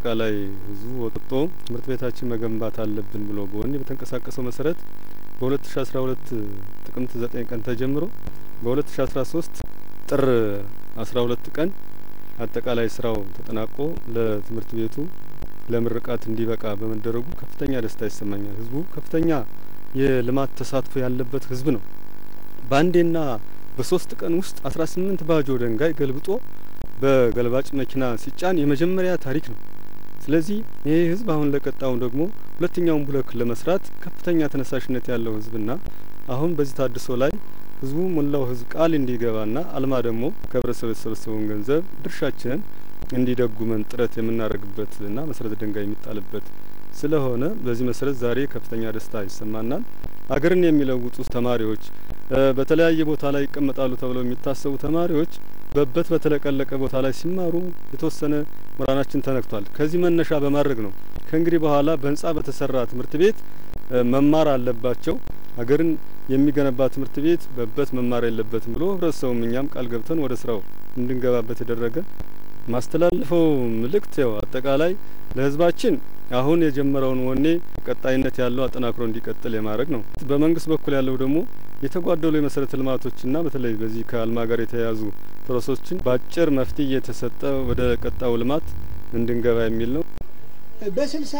አጠቃላይ ህዝቡ ወጥቶ ትምህርት ቤታችን መገንባት አለብን ብሎ በወኔ በተንቀሳቀሰው መሰረት በ2012 ጥቅምት 9 ቀን ተጀምሮ በ2013 ጥር 12 ቀን አጠቃላይ ስራው ተጠናቆ ለትምህርት ቤቱ ለምርቃት እንዲበቃ በመደረጉ ከፍተኛ ደስታ ይሰማኛል። ህዝቡ ከፍተኛ የልማት ተሳትፎ ያለበት ህዝብ ነው። በአንዴና በሶስት ቀን ውስጥ 18 ባጆ ድንጋይ ገልብጦ በገልባጭ መኪና ሲጫን የመጀመሪያ ታሪክ ነው። ስለዚህ ይህ ህዝብ አሁን ለቀጣው ደግሞ ሁለተኛውን ብሎክ ለመስራት ከፍተኛ ተነሳሽነት ያለው ህዝብና አሁን በዚህ ታድሶ ላይ ህዝቡ ሞላው ህዝብ ቃል እንዲገባና አልማ ደግሞ ከህብረተሰቡ የተሰበሰበውን ገንዘብ ድርሻችንን እንዲደጉመን ጥረት የምናደርግበትና መሰረተ ድንጋይ የሚጣልበት ስለሆነ በዚህ መሰረት ዛሬ ከፍተኛ ደስታ ይሰማናል። አገርን የሚለውጡ ተማሪዎች በተለያየ ቦታ ላይ ይቀመጣሉ ተብለው የሚታሰቡ ተማሪዎች በበት በተለቀለቀ ቦታ ላይ ሲማሩ የተወሰነ ምራናችን ተነክቷል። ከዚህ መነሻ በማድረግ ነው ከእንግዲህ በኋላ በህንጻ በተሰራ ትምህርት ቤት መማር አለባቸው። ሀገርን የሚገነባ ትምህርት ቤት በበት መማር የለበትም ብሎ ህብረተሰቡም እኛም ቃል ገብተን ወደ ስራው እንድንገባበት የደረገ ማስተላልፈው መልእክት ያው አጠቃላይ ለህዝባችን አሁን የጀመረውን ወኔ ቀጣይነት ያለው አጠናክሮ እንዲቀጥል የማድረግ ነው። በመንግስት በኩል ያለው ደግሞ የተጓደሉ የመሰረተ ልማቶችና በተለይ በዚህ ከአልማ ጋር የተያያዙ ፕሮሰሶችን በአጭር መፍትሄ እየተሰጠ ወደ ቀጣዩ ልማት እንድንገባ የሚል ነው። በስልሳ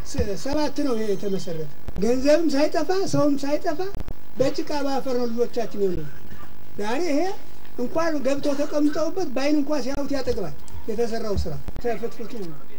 ሰባት ነው ይሄ የተመሰረተ። ገንዘብም ሳይጠፋ ሰውም ሳይጠፋ በጭቃ ባፈር ነው ልጆቻችን የሆነ ዛሬ ይሄ እንኳን ገብተው ተቀምጠውበት በአይን እንኳ ሲያዩት ያጠግባል። የተሰራው ስራ ተፍትፍቱ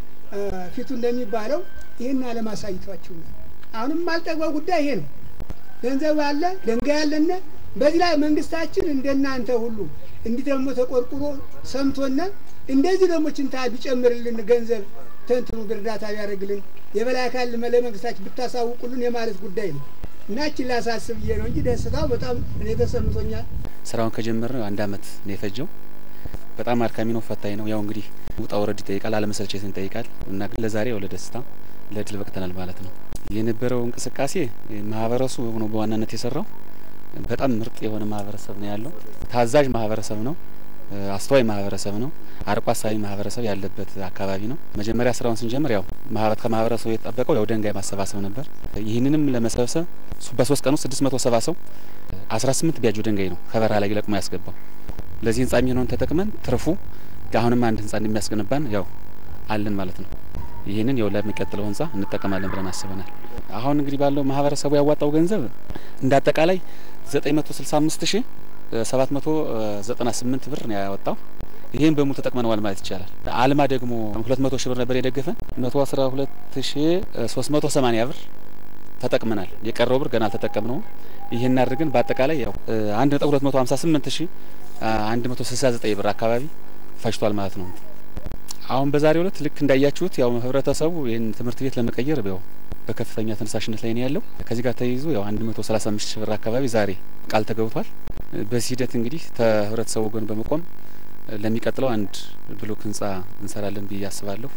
ፊቱ እንደሚባለው ይህን አለማሳይቷችሁ አሁንም ማልጠግበው ጉዳይ ይሄ ነው። ገንዘብ አለ፣ ድንጋይ አለና በዚህ ላይ መንግስታችን እንደናንተ ሁሉ እንዲህ ደግሞ ተቆርቁሮ ሰምቶና እንደዚህ ደግሞ ችንታ ቢጨምርልን ገንዘብ ተንትኑ እርዳታ ቢያደርግልን የበላይ አካል ለመንግስታችን ብታሳውቁልን የማለት ጉዳይ ነው እና እችን ላሳስብ ብዬ ነው እንጂ ደስታው በጣም እኔ ተሰምቶኛል። ስራውን ከጀመርን አንድ አመት ነው የፈጀው። በጣም አድካሚ ነው፣ ፈታኝ ነው። ያው እንግዲህ ውጣ ወረድ ይጠይቃል፣ አለመሰልቸትን ይጠይቃል እና ግን ለዛሬ ያው ለደስታ ለድል በቅተናል ማለት ነው። የነበረው እንቅስቃሴ ማህበረሰቡ ነው በዋናነት የሰራው። በጣም ምርጥ የሆነ ማህበረሰብ ነው ያለው። ታዛዥ ማህበረሰብ ነው። አስተዋይ ማህበረሰብ ነው። አርቆ አሳቢ ማህበረሰብ ያለበት አካባቢ ነው። መጀመሪያ ስራውን ስንጀምር ያው ከማህበረሰቡ የተጠበቀው ያው ድንጋይ ማሰባሰብ ነበር። ይህንንም ለመሰብሰብ በሶስት ቀን ውስጥ ስድስት መቶ ሰባ ሰው አስራ ስምንት ቢያጆ ድንጋይ ነው ከበረሃ ላይ ለቅሞ ያስገባው። ለዚህ ህንጻ የሚሆነውን ተጠቅመን ትርፉ አሁንም አንድ ህንጻ እንደሚያስገነባን ያው አለን ማለት ነው። ይህንን ያው ለሚቀጥለው ህንጻ እንጠቀማለን ብለን አስበናል። አሁን እንግዲህ ባለው ማህበረሰቡ ያዋጣው ገንዘብ እንደ አጠቃላይ ዘጠኝ መቶ ስልሳ አምስት ሺህ ሰባት መቶ ዘጠና ስምንት ብር ነው ያወጣው። ይህን በሙሉ ተጠቅመነዋል ማለት ይቻላል። አልማ ደግሞ ሁለት መቶ ሺህ ብር ነበር የደገፈን መቶ አስራ ሁለት ሺህ ሶስት መቶ ሰማኒያ ብር ተጠቅመናል። የቀረው ብር ገና አልተጠቀምነውም። ይህን አድርገን በአጠቃላይ ያው አንድ ነጥብ ሁለት መቶ ሀምሳ ስምንት ሺህ አንድ መቶ ስልሳ ዘጠኝ ብር አካባቢ ፈጅቷል ማለት ነው። አሁን በዛሬው ዕለት ልክ እንዳያችሁት ያው ህብረተሰቡ ይህን ትምህርት ቤት ለመቀየር ያው በከፍተኛ ተነሳሽነት ላይ ነው ያለው። ከዚህ ጋር ተያይዞ ያው አንድ መቶ ሰላሳ አምስት ሺህ ብር አካባቢ ዛሬ ቃል ተገብቷል። በዚህ ሂደት እንግዲህ ከህብረተሰቡ ጎን በመቆም ለሚቀጥለው አንድ ብሎክ ህንጻ እንሰራለን ብዬ አስባለሁ።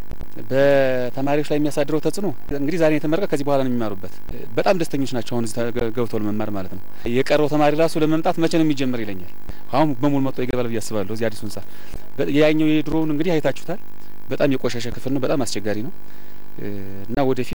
በተማሪዎች ላይ የሚያሳድረው ተጽዕኖ እንግዲህ ዛሬ የተመረቀ ከዚህ በኋላ ነው የሚማሩበት። በጣም ደስተኞች ናቸው አሁን እዚህ ገብተው ለመማር ማለት ነው። የቀረው ተማሪ ራሱ ለመምጣት መቼ ነው የሚጀምር ይለኛል። አሁን በሙሉ መጥቶ ይገባል ብዬ አስባለሁ። እዚህ አዲሱ ህንጻ ያኛው የድሮውን እንግዲህ አይታችሁታል። በጣም የቆሸሸ ክፍል ነው። በጣም አስቸጋሪ ነው እና ወደፊት